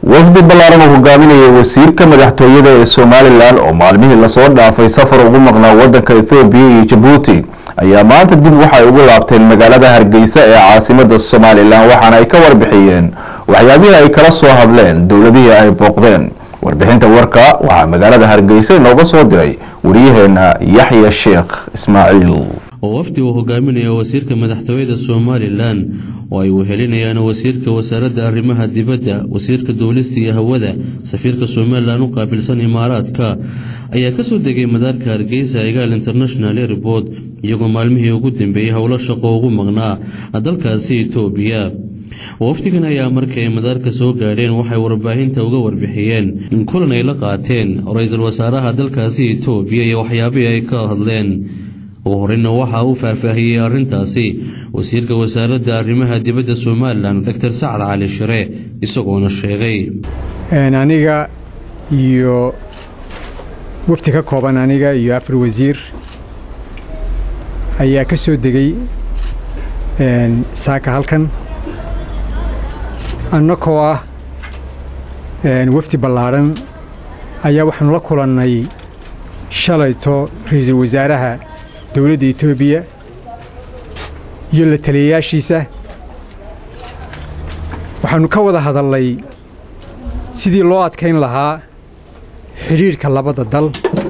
wafdi ballaaran uu hogaaminayay wasiirka madaxtooyada ee somalilan oo maalmihii lasoo dhaafay safar ugu maqnaa wadanka ethoobiya iyo jabuuti ayaa maanta dib waxay ugu laabteen magaalada hargeysa ee caasimada somalilan waxaana ay ka warbixiyeen waxyaabihii ay kala soo hadleen dowladihii ay booqdeen warbixinta warka waxaa magaalada hargeysa inooga soo diray wariyaheena yaxya sheekh ismaaciil oo wafdi uu hogaaminaya wasiirka madaxtooyada somalilan oo ay wehelinayaan wasiirka wasaaradda arrimaha dibadda wasiirka duulista iyo hawada safiirka somalilan u qaabilsan imaaraadka ayaa kasoo degay madaarka hargeysa egaal international airport iyagoo maalmihii ugu dambeeyey howlo shaqo ugu maqnaa dalkaasi etoobiya wafdigan ayaa markay madaarka soo gaadheen waxay warbaahinta uga warbixiyeen in kulan ay la qaateen ra-iisul wasaaraha dalkaasi etoobiya iyo waxyaabihii ay ka hadleen ugu horeyna waxaa uu faahfaahiyey arrintaasi wasiirka wasaaradda arrimaha dibadda somalilan doctor sacad cali shire isagoona sheegay aniga iyo wafti ka kooban aniga iyo afar wasiir ayaa ka soo degay saaka halkan annakoo ah wafdi ballaadhan ayaa waxaanu la kulannay shalayto ra-iisul wasaaraha dowladda etoobiya iyo la taliyayaashiisa waxaannu ka wada hadalnay sidii loo adkayn lahaa xidhiidhka labada dal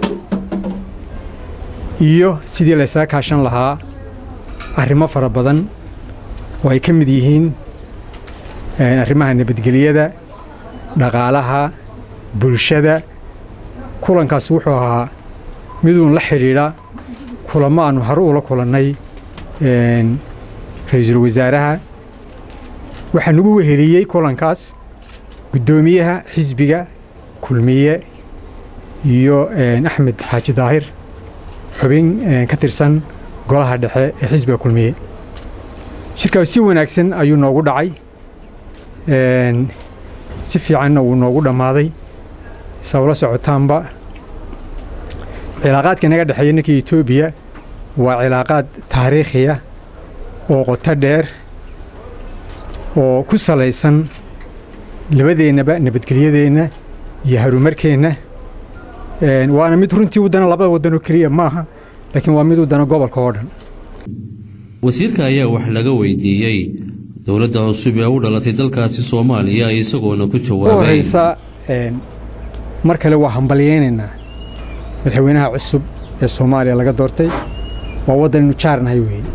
iyo sidii laysaga kaashan lahaa arrimo fara badan oo ay ka mid yihiin arrimaha nabadgelyada dhaqaalaha bulshada kulankaas wuxuu ahaa miduun la xidhiidha kulamo aannu hore ula kulannay ra-iisul wasaaraha waxaa nagu weheliyey kulankaas guddoomiyaha xisbiga kulmiye iyo axmed xaaji daahir xubin ka tirsan golaha dhexe ee xisbiga kulmiye shirkaas si wanaagsan ayuu noogu dhacay si fiicanna wuu noogu dhammaaday sawla socotaanba cilaaqaadka inaga dhexeeya ninkii etoobiya waa cilaaqaad taariikhiya oo qoto dheer oo ku salaysan labadeennaba nabadgelyadeenna iyo harumarkeenna waana mid runtii waddana labada waddanoo keliya ma aha laakiin waa mid waddana gobolka oo dhan wasiirka ayaa wax laga weydiiyey dowladda cusub ee u dhalatay dalkaasi soomaaliya isagoona ku jawaabay horeysa mar kale waa hambalyeynaynaa madaxweynaha cusub ee soomaaliya laga doortay waa waddanaynu jaarnahay weeye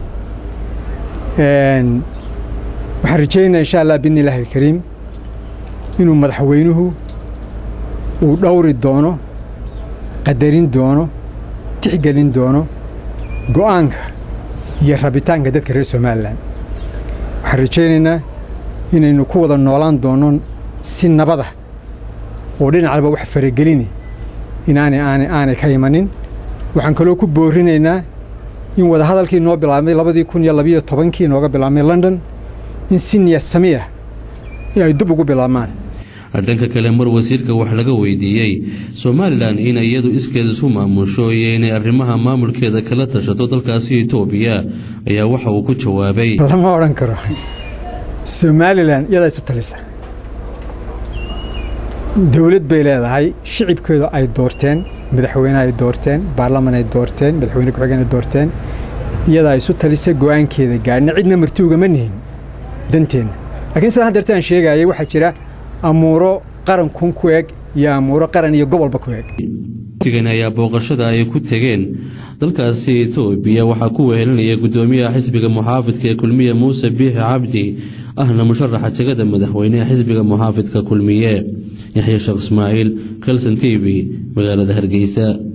waxaan rajaynayaa insha allah biidni illaahi alkariim inuu madaxweynuhu uu dhowri doono qadarin doono tixgelin doono go'aanka iyo rabitaanka dadka reer somalilan waxaan rajaynaynaa inaynu ku wada noolaan doono si nabada oo dhinacalba wax faragelini inaanay aanay aanay ka imanin waxaan kaloo ku boorinaynaa in wadahadalkii noo bilaabmay labadii kun iyo labiyo tobankii nooga bilaabmay london in si niyad sami ah in ay dib ugu bilaabmaan dhanka kale mar wasiirka wax laga weydiiyey somalilan in iyadu iskeed isu maamusho iyo inay arrimaha maamulkeeda kala tashato dalkaasi etoobiya ayaa waxa uu ku jawaabay lama odhan karo somalilan iyadaa isu talisa dowlad bay leedahay shicibkeedu ay doorteen madaxweyne ay doorteen baarlaman ay doorteen madaxweyne ku-xigeen ay doorteen iyadaa isu talisa go'aankeeda gaadhna cidna marti ugama nihin danteenna laakiin sidaan hadeerta aan sheegayay waxaa jira amuuro qarankun ku eg iyo amuuro qaran iyo gobolba ku eg wafdigan ayaa booqashada ay ku tegeen dalkaasi etoobiya waxaa ku wehelinaya guddoomiyaha xisbiga muxaafidka ee kulmiye muuse biixi cabdi ahna musharaxa jegada madaxweyne ee xisbiga muxaafidka kulmiye yaxya sheekh ismaaciil kelson t v magaalada hargeysa